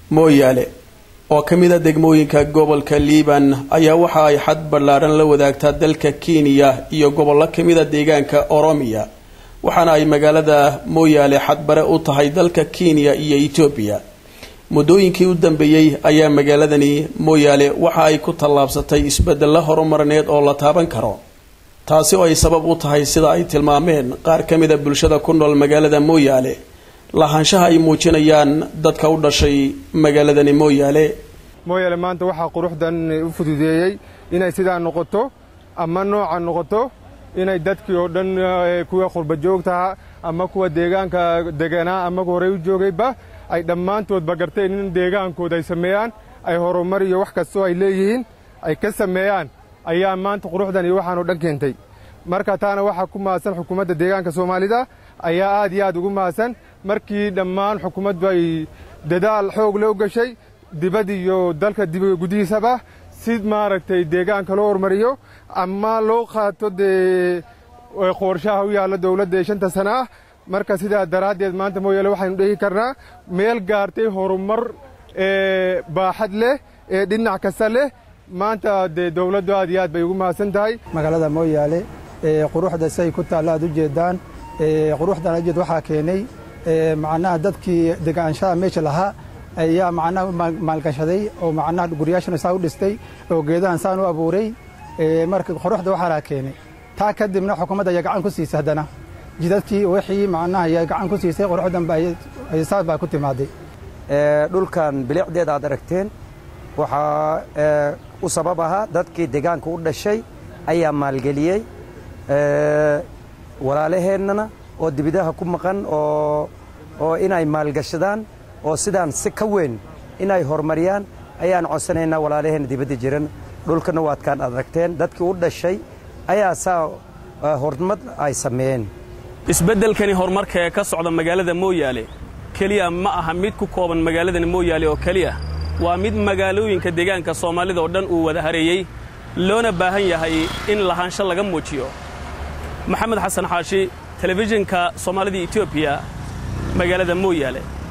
mooyaale oo ka mid a degmooyinka gobolka liiban ayaa waxa ay xad ballaadhan la wadaagtaa dalka kenya iyo gobollo ka mid a deegaanka oromiya waxaana ay magaalada mooyaale xadbare u tahay dalka kenya iyo etoobiya muddooyinkii u dambeeyey ayaa magaaladani mooyaale waxa ay ku tallaabsatay isbeddello horumarneed oo la taaban karo taasi oo ay sabab u tahay sida ay tilmaameen qaar ka mid a bulshada ku nool magaalada mooyaale lahaanshaha ay muujinayaan dadka u dhashay magaaladani mooyaale mooyaale maanta waxaa quruxdan u fududeeyey inay sidaa noqoto ama nooca noqoto inay dadkii oo dhan kuwa qurba joogtaha ama kuwa deegaanka deganaa ama horey u joogayba ay dhammaantoodba garteen in deegaankooda ay sameeyaan ay horumar iyo wax kastoo ay leeyihiin ay ka sameeyaan ayaa maanta quruxdan iyo waxaanoo dhan keentay marka taana waxaa ku mahadsan xukuumadda deegaanka soomaalida ayaa aad iyo aad ugu mahadsan markii dhammaan xukuumaddu ay dadaal xoog loo gashay dibad iyo dalka gudihiisaba si maaragtay deegaanka loo hormariyo ama loo qaato dee qorshaha u yaalla dowladda ee shanta sana ah marka sidaa daraaddeed maanta mooyaale waxaynu dhihi karnaa meel gaartay horumar baaxad leh ee dhinac kasta leh maanta dee dowladdu aad iyo aad bay ugu mahadsan tahay magaalada mooyaale quruxda si ay ku taallo aad u jeedaan quruxdan ajeed waxaa keenay macnaha dadkii degaanshaha meesha lahaa ayaa macnaha maalgashaday oo macnaha guryaashana saa u dhistay oo geedahan saan u abuuray marka quruxda waxaa keenay taa kadibna xukuumadda ayaa gacan ku siisay haddana jidadkii wixii macnaha ayaa gacan ku siisay quruxdan saas baa ku timaaday dhulkan bilicdeeda aad aragteen waxaa u sabab ahaa dadkii deegaanka u dhashay ayaa maalgeliyey walaalaheennana oo dibidaha ku maqan oo inay maalgashadaan oo sidaan si ka weyn inay horumariyaan ayaan codsanaynaa walaalaheenna dibadda jiran dhulkana waadkaan aragteen dadkii u dhashay ayaa saa horumar ay sameeyeen isbeddelkani horumarka ee ka socda magaalada mooyaale keliya ma aha mid ku kooban magaaladani mooyaale oo keliya waa mid magaalooyinka deegaanka soomaalida oo dhan uu wada hareeyey loona baahan yahay in lahaansho laga muujiyo maxamed xasan xaashi telefishinka soomaalida etoobiya magaalada mooyaale